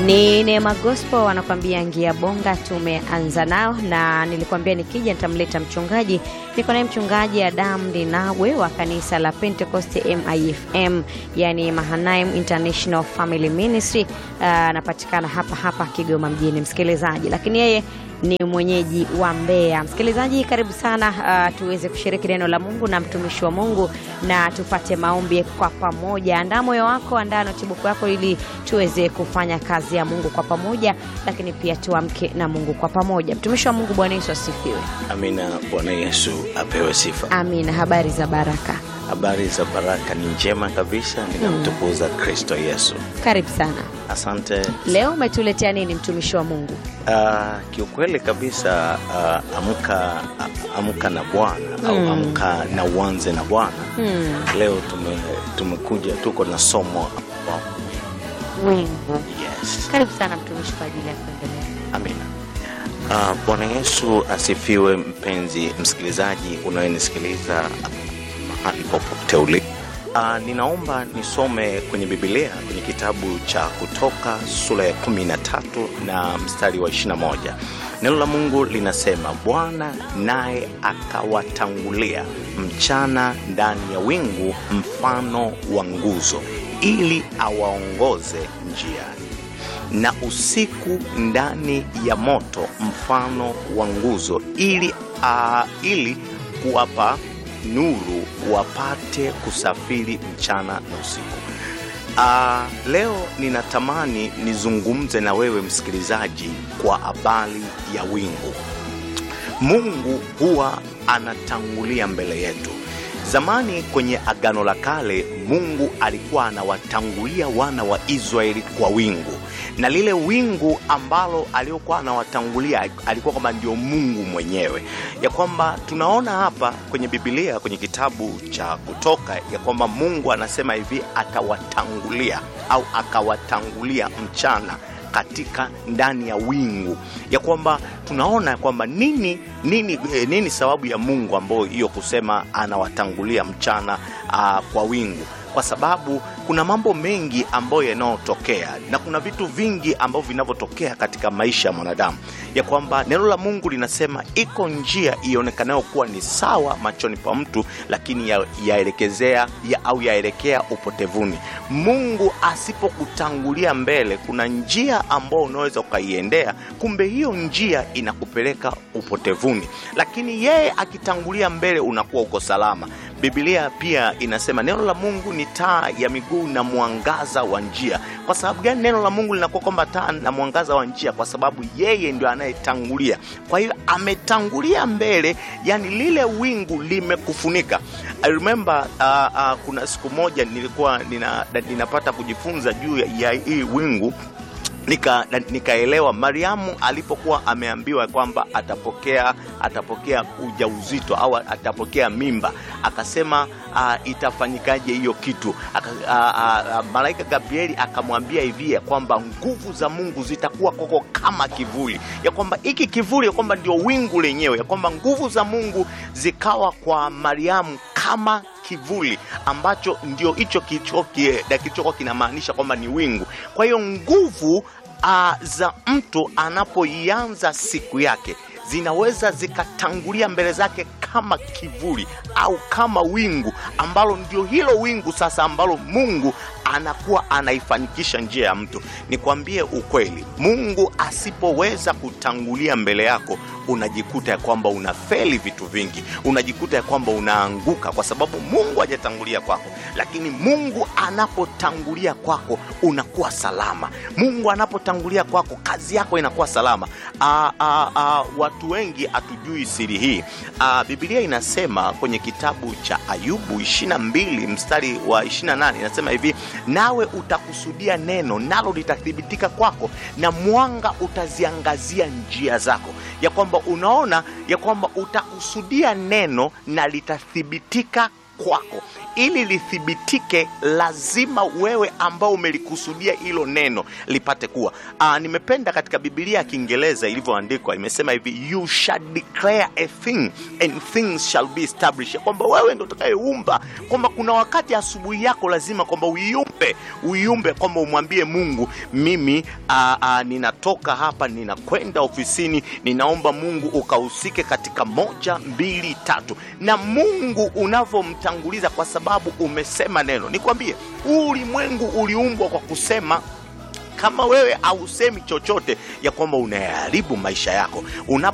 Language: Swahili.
Ni Neema Gospel wanakuambia ngia bonga. Tumeanza nao na nilikwambia nikija nitamleta mchungaji. Niko naye mchungaji Adam Ndinawe wa kanisa la Pentecost MIFM, yani Mahanaim International Family Ministry. Anapatikana uh, hapa hapa Kigoma mjini, msikilizaji, lakini yeye ni mwenyeji wa Mbeya. Msikilizaji, karibu sana uh, tuweze kushiriki neno la Mungu na mtumishi wa Mungu na tupate maombi kwa pamoja. Andaa moyo wako, andaa notibuku yako ili tuweze kufanya kazi ya Mungu kwa pamoja, lakini pia tuamke na Mungu kwa pamoja. Mtumishi wa Mungu, Bwana Yesu asifiwe. Amina. Bwana Yesu apewe sifa. Amina. Habari za baraka? Habari za baraka ni njema kabisa, ninamtukuza Kristo Yesu. Karibu sana. Asante. Leo umetuletea nini mtumishi wa Mungu? Uh, kiukweli kabisa uh, amka uh, amka na Bwana au amka na uanze na Bwana. Leo tume, tumekuja tuko na somo Wingu. yes. Karibu sana mtumishi kwa ajili ya kuendelea. Amina. Uh, Bwana Yesu asifiwe. Mpenzi msikilizaji unayenisikiliza mahali popote uli uh, ninaomba nisome kwenye Biblia kwenye kitabu cha Kutoka sura ya 13 na mstari wa 21. Neno la Mungu linasema, Bwana naye akawatangulia mchana ndani ya wingu mfano wa nguzo, ili awaongoze njiani na usiku ndani ya moto mfano wa nguzo, ili, uh, ili kuwapa nuru wapate kusafiri mchana na usiku. Uh, leo ninatamani nizungumze na wewe msikilizaji kwa habari ya wingu. Mungu huwa anatangulia mbele yetu. Zamani kwenye Agano la Kale, Mungu alikuwa anawatangulia wana wa Israeli kwa wingu, na lile wingu ambalo aliokuwa anawatangulia alikuwa kwamba ndio Mungu mwenyewe, ya kwamba tunaona hapa kwenye Biblia kwenye kitabu cha Kutoka ya kwamba Mungu anasema hivi, atawatangulia au akawatangulia mchana katika ndani ya wingu, ya kwamba tunaona kwamba nini nini eh, nini sababu ya Mungu ambayo hiyo kusema anawatangulia mchana uh, kwa wingu kwa sababu kuna mambo mengi ambayo yanayotokea na kuna vitu vingi ambavyo vinavyotokea katika maisha ya mwanadamu, ya kwamba neno la Mungu linasema iko njia ionekanayo kuwa ni sawa machoni pa mtu, lakini yaelekezea ya au yaelekea upotevuni. Mungu asipokutangulia mbele, kuna njia ambayo unaweza ukaiendea, kumbe hiyo njia inakupeleka upotevuni, lakini yeye akitangulia mbele, unakuwa uko salama. Biblia pia inasema neno la Mungu ni taa ya miguu na mwangaza wa njia. Kwa sababu gani neno la Mungu linakuwa kwamba taa na mwangaza wa njia? Kwa sababu yeye ndio anayetangulia. Kwa hiyo ametangulia mbele, yani lile wingu limekufunika. I remember uh, uh, kuna siku moja nilikuwa nina, ninapata kujifunza juu ya hii wingu nika nikaelewa Mariamu alipokuwa ameambiwa kwamba atapokea atapokea ujauzito au atapokea mimba, akasema uh, itafanyikaje hiyo kitu aka, uh, uh, malaika Gabrieli akamwambia hivi ya kwamba nguvu za Mungu zitakuwa koko kama kivuli, ya kwamba hiki kivuli ya kwamba ndio wingu lenyewe, ya kwamba nguvu za Mungu zikawa kwa Mariamu kama kivuli ambacho ndio hicho kilichokuwa kinamaanisha kwamba ni wingu. Kwa hiyo nguvu uh, za mtu anapoianza siku yake zinaweza zikatangulia mbele zake kama kivuli au kama wingu ambalo ndio hilo wingu sasa ambalo Mungu anakuwa anaifanikisha njia ya mtu. Nikwambie ukweli, Mungu asipoweza kutangulia mbele yako, unajikuta ya kwamba unafeli vitu vingi, unajikuta ya kwamba unaanguka kwa sababu Mungu hajatangulia kwako. Lakini Mungu anapotangulia kwako, unakuwa salama. Mungu anapotangulia kwako, kazi yako inakuwa salama. Aa, aa, aa, watu wengi hatujui siri hii. Aa, Biblia inasema kwenye kitabu cha Ayubu 22 mstari wa 28 inasema hivi nawe utakusudia neno nalo litathibitika kwako, na mwanga utaziangazia njia zako. Ya kwamba unaona ya kwamba utakusudia neno na litathibitika kwako ili lithibitike lazima wewe ambao umelikusudia hilo neno lipate kuwa Aa, nimependa katika bibilia ya kiingereza ilivyoandikwa imesema hivi you shall declare a thing and things shall be established Ya kwamba wewe ndo utakayeumba kwamba kuna wakati asubuhi yako lazima kwamba uiumbe uiumbe kwamba umwambie mungu mimi aa, aa, ninatoka hapa ninakwenda ofisini ninaomba mungu ukahusike katika moja mbili tatu na mungu unavyomtanguliza kwa sababu umesema neno nikwambie huu ulimwengu uliumbwa kwa kusema kama wewe hausemi chochote ya kwamba unayaharibu maisha yako unapo